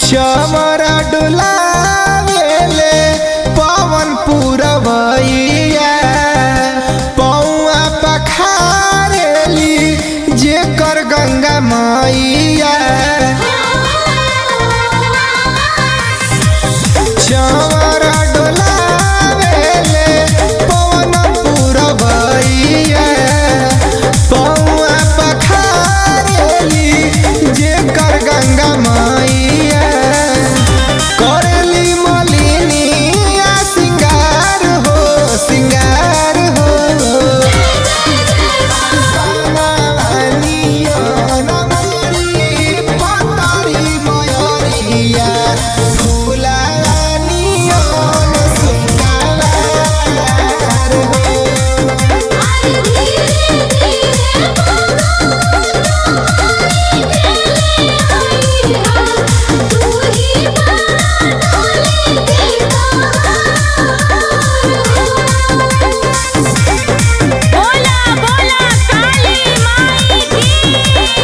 चमरा डुलावेले पवन पुरवैया पौआ पखारेली जेकर गंगा मैया चमरा डोलावेले पवन पुरवैया पौआ पखारेली जेकर गंगा मैया करेली मलिनिया सिंगार हो सिंगार हो बनवानियो नमरी पतरी मयरिया फुलानियो सिंगार हो बोला बोला काली माई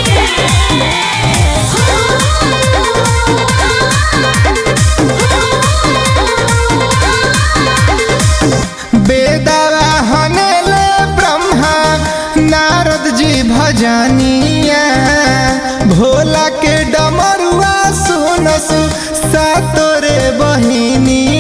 बेदवा हनेले ब्रह्मा नारद जी भजनिया भोला के डमरुआ सुनसु सातोरे बहिनी